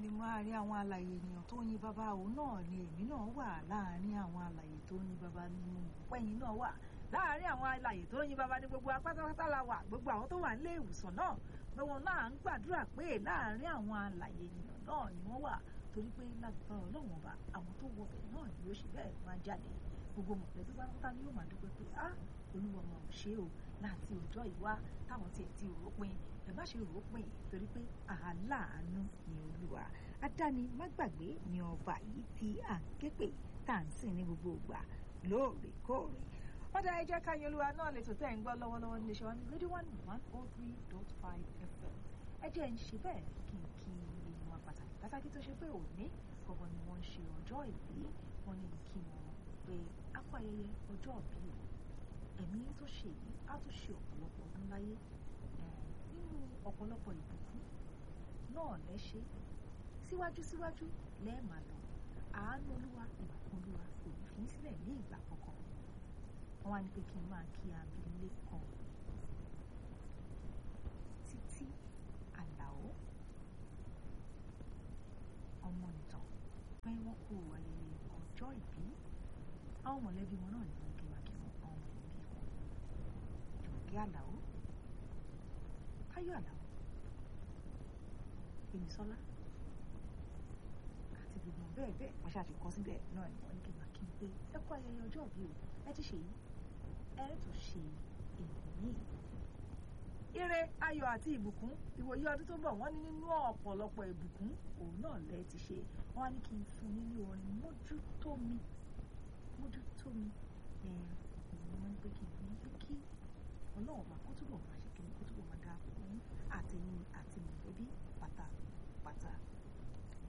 ni láàrin àwọn alàyè ènìyàn tó yin bàbá òun náà ni èmi náà wà láàrin àwọn alàyè tó yin bàbá ni mo pẹ́yìn náà wà láàrin àwọn alàyè tó yin bàbá ní gbogbo apátápátá la wà gbogbo àwọn tó wà nílé ìwòsàn náà gbogbo náà ń gbàdúrà pé láàrin àwọn alàyè ènìyàn náà ni wọ́n wà torí pé lágbára ọlọ́run ọba àwọn tó wọbẹ̀ náà ni ó ṣe bẹ́ẹ̀ máa jáde gbogbo mọ̀lẹ́bí pátápátá ni yóò máa dúpẹ́ pé ah olúwa máa ò ṣe o láti ọjọ́ ìwá táwọn tiẹ̀ ti rò ó pin ẹ má ṣe rò ó pin torí pé aláàánú ni olúwa adáni má gbàgbé ni ọba yìí tí à ń képe tá à ń sìn ní gbogbo ìgbà lóòrèkóòrè ọ̀dà ẹ jẹ́ ká yan olúwa náà lè tó tẹ̀ ń gbọ́ lọ́wọ́lọ́wọ́ nílé iṣẹ́ wa ní rédíò one one oh three dot five fm ẹ jẹ́ ń ṣe bẹ́ẹ̀ kí n kí èèyàn pàtàkì pàtàkì tó ṣe pé òní gbọ̀ngàn ni wọ́n ń ṣe ọjọ́ ìbí wọn ní kí wọn pé á kó ayẹyẹ ọjọ́ ìbí o ẹ̀mí tó ṣe yìí á tún ṣe ọ̀pọ̀lọpọ̀ ọdún láyé nínú ọ̀pọ̀lọpọ̀ ìbùkún náà lẹ́ṣẹ́ síwájú síwájú lẹ́ẹ̀mà lọ àánú olúwa ìbùkún olúwa kò ní fi sílẹ̀ ní ìgbà kankan wọ́n wá ní pé kí n máa kí abilékọ títí àlàó ọmọ ìtàn pé wọ́n kú ayẹyẹ ọjọ́ ìbí àwọn mọ̀lẹ́bí wọn náà ní wọ́n kí wá kí wọ́n àwọn mọ̀lẹ́bí wọn jùmọ̀kẹ́ àlàó táyọ̀ àlàó èmísọ́lá àti gbogbo bẹ́ẹ̀ bẹ́ẹ̀ wọ́n ṣáà ti kọ́ síbẹ̀ náà ni wọ́n ní kí n máa kí n pé ẹ kú ayẹyẹ ọjọ́ ìbí o ẹ ti ṣe yìí ẹ tún ṣe èyí ire ayọ̀ àti ìbùkún ìwòye ọdún tó ń bọ̀ wọ́n ní nínú ọ̀pọ̀lọpọ̀ ìbùkún òun náà lẹ ti ṣe wọ́n á ní kí n fún yín ní orin mójútó mi mójútó mi ẹ òun ni wọ́n ní pé kí n fún yín pé kí ọlọ́run bá kó túbọ̀ máa ṣe kí ni kó túbọ̀ máa dáa fún yín àtẹ̀yìn